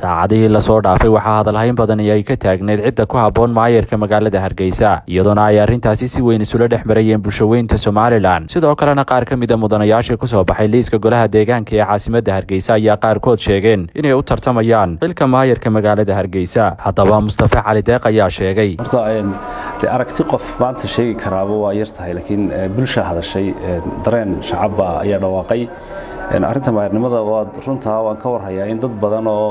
saacadihii lasoo dhaafay waxaa hadalhayn badan ay ka taagneyd cidda ku habboon maayarka magaalada hargeysa iyadoona ay arrintaasi si weyn isula dhex marayeen bulshaweynta somalilan sidoo kalena qaar ka mida mudanayaashii kusoo baxay liiska golaha deegaanka ee caasimadda hargeysa ayaa qaarkood sheegeen inay u tartamayaan xilka maayarka magaalada hargeysa haddaba mustafe cali deeq ayaa sheegay de aragti qof maanta sheegi karaaba waa yar tahay laakiin bulsha hadashay dareen shacabba ayaa dhawaaqay arrinta maayarnimada waa runtaa waan ka warhayaa in dad badan oo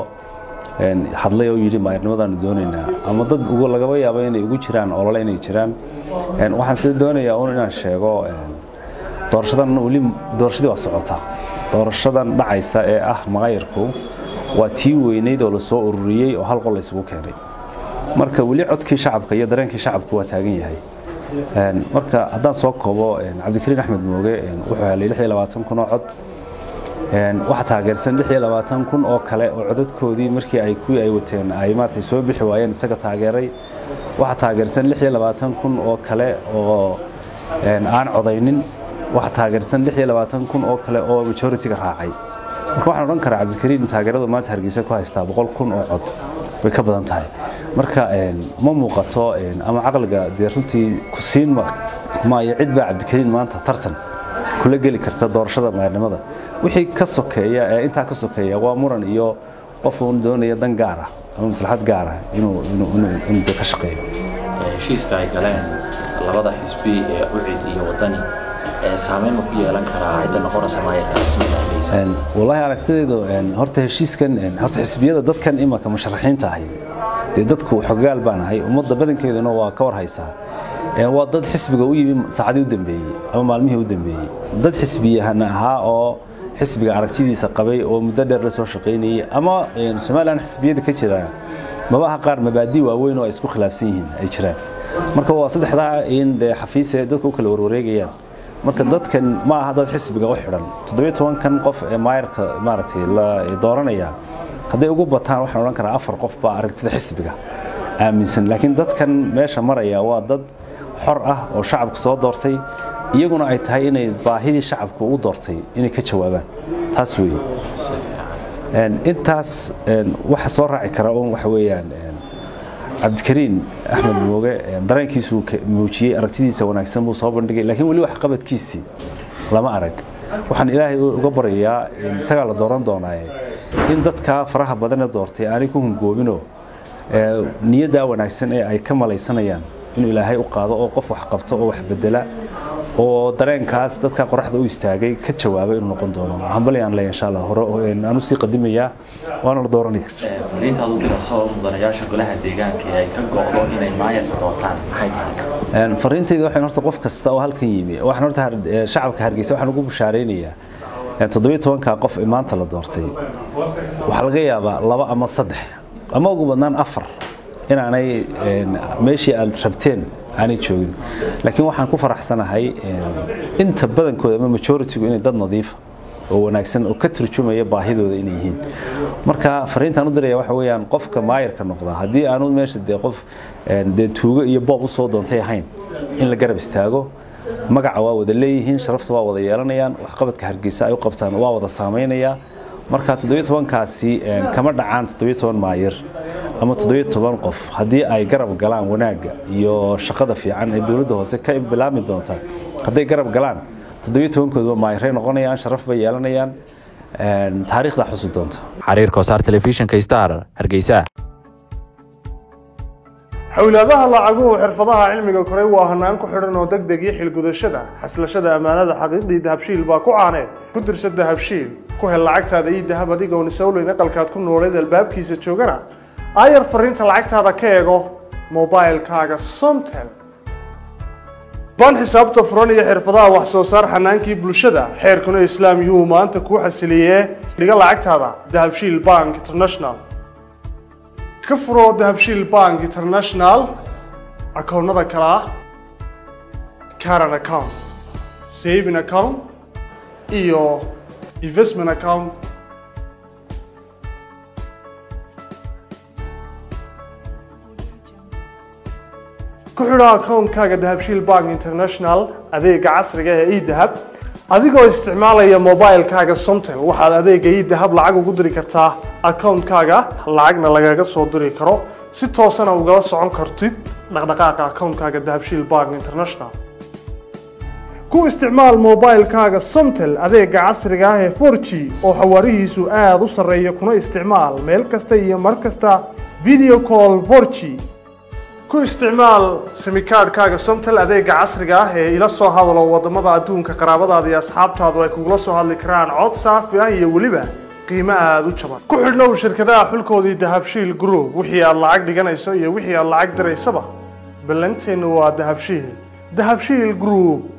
hadlay oo yidhi maayarnimadaanu doonaynaa ama dad lagaba yaabo inay ugu jiraan olole inay jiraan waxaan sida doonayaa un inaan sheego doorashadan weli doorashadii waa socota doorashadan dhacaysa ee ah maayarku waa tii weynayd oo lasoo ururiyey oo hal qol laysugu keenay marka weli codkii shacabka iyo dareenkii shacabku waa taagan yahay marka haddaan soo koobo cabdikariin axmed mooge wuxuu helay kun oo cod waxaa taageersan kun oo kale oo codadkoodii markii ay kuwii ay wateen ay maaragtay soo bixi waayeen isaga taageeray waxaa taageersan kun oo kale oo aan codaynin waxaa taageersan kun oo kale oo majority-ga raacay marka waxaan odhan karaa cabdikariin taageeradu maanta hargeysa ku haystaa boqol kun oo cod way ka badan tahay marka ma muuqato ama caqliga dee runtii ku siin maayo cid baa cabdikariin maanta tartan kula geli karta doorashada maayarnimada wixii ka sokeeya ee intaa ka sokeeya waa muran iyo qof uun doonaya dan gaar ah ama maslaxad gaar ah inuu ka shaqeeyo heshiiska ay galeen labada xisbi ee ucid iyo wadani saameyn ma ku yeelan karaa cidda noqonaysa maayarka caasimadda hargeysa wallaahi aragtidaydu horta heshiiskan horta xisbiyada dadkan imanka musharaxiinta ahi dee dadku xogaal baan ahay ummadda badankeeduna waa ka war haysaa waa dad xisbiga u yimi saacadii u dambeeyey ama maalmihii u dambeeyey dad xisbiyahana ahaa oo xisbiga aragtidiisa qabay oo muddo dheer la soo shaqaynayey ama somalilan xisbiyada ka jira mabaha qaar mabaadi waaweyn oo ay isku khilaafsan yihiin ay jiraan marka waa saddexdaa in dee xafiise dadka u kala warwareegayaan marka dadkan ma aha dad xisbiga u xidhan toddobiyo tobankan qof ee maayarka maaragtay la dooranaya hadday ugu bataan waxaan odhan karaa afar qof baa aragtida xisbiga aaminsan laakiin dadkan meesha maraya waa dad xor ah oo shacabku soo doortay iyaguna ay tahay inay baahidii shacabku u doortay inay ka jawaabaan taas weeye intaas waxa soo raaci kara un waxa weeyaan cabdikariin axmed mooge dareenkiisuu muujiyey aragtidiisa wanaagsan buu soo bandhigay laakiin weli wax qabadkiisii lama arag waxaan ilaahay uga baryayaa isagaa la dooran doonaaye in dadkaa faraha badanee doortay aanay ku hungoobinoo niyaddaa wanaagsan ee ay ka malaysanayaan inuu ilaahay u qaado oo qof wax qabto oo wax bedela oo dareenkaas dadka qoraxda u istaagay ka jawaabay inuu noqon doono hambalyaan leeyahay insha allah hore aan usii qadimayaa waana la dooranaya fariintaad u dirayso mudanayaasha golaha deegaanka ee ay ka go'do inay maayarka doortaan maxay tahay fariintayda waxaan horta qof kasta oo halkan yimi waxaan horta shacabka hargeysa waxaan ugu bushaaraynayaa toddobiyo tobanka qof ee maanta la doortay waxaa laga yaabaa laba ama saddex ama ugu badnaan afar inaanay meeshii aad rabteen aanay joogin laakiin waxaan ku faraxsanahay inta badankooda ama majoritigu inay dad nadiifa oo wanaagsan oo ka turjumaya baahidooda inay yihiin marka fariintaan u diraya waxa weeyaan qofka maayarka noqda haddii aanu meesha dee qof dee tuugo iyo boob u soo doontay ahayn in la garab istaago magaca waa wada leeyihiin sharafta waa wada yeelanayaan waxqabadka hargeysa ay u qabtaan waa wada saamaynayaa marka toddobiyo tobankaasi kama dhacaan toddobiyo toban maayir ama toddobiyo toban qof haddii ay garab galaan wanaagga iyo shaqada fiican ee dowladda hoose ka bilaabmi doonta hadday garab galaan toddobiyo tobankoodba maayiray noqonayaan sharaf bay yeelanayaan taariikhdaa xusi doonta xariir kosaar telefishinka star hargeysa xowlaadaha lacaguhu xirfadaha cilmiga koray waa hanaan ku xidhan oo deg deg iyo xilgudashada xaslashada ammaanada xaqiiqdii dahabshiil baa ku caaneed ku dirsa dahabshiil ku hel lacagtaada iyo dahab adigoon isowleyn aqalkaad ku nooleed albaabkiisa joogana aayar fariinta lacagtaada ka eego mobilkaaga somtel baan xisaabta furan iyo xirfadaha wax soo saar xanaankii bulshada xeerkuna islaam yuhu maanta kuu xasiliyee dhiga lacagtaada dahabshiil bank international ka furo dahabshiil bank international akoonnada kale ah caran account saving account iyo investment account ku xidho akoonkaaga dahabshiil bank international adeega casriga ee edahab adigoo isticmaalaya mobilekaaga somtel waxaad adeega idahab lacag ugu diri kartaa akawuntkaaga lacagna lagaga soo diri karo si toosana ugala socon kartid dhaqdhaqaaqa akawuntkaaga dahabshiil bank international ku isticmaal mobilekaaga somtel adeega casriga ah ee 4g oo xawaarihiisu aada u sarreeya kuna isticmaal meel kasta iyo mar kasta video call 4g ku isticmaal simikaadhkaaga somtel adeega casriga ah ee ila soo hadalo wadamada adduunka qaraabadaada iyo asxaabtaadu ay kugula soo hadli karaan cod saafi ah iyo weliba qiimo aada u jaban ku xidhnow shirkadaha xulkoodii dahabshiil group wixii aad lacag dhiganayso iyo wixii aad lacag diraysaba ballanteennu waa dahabshiil dahabshiil group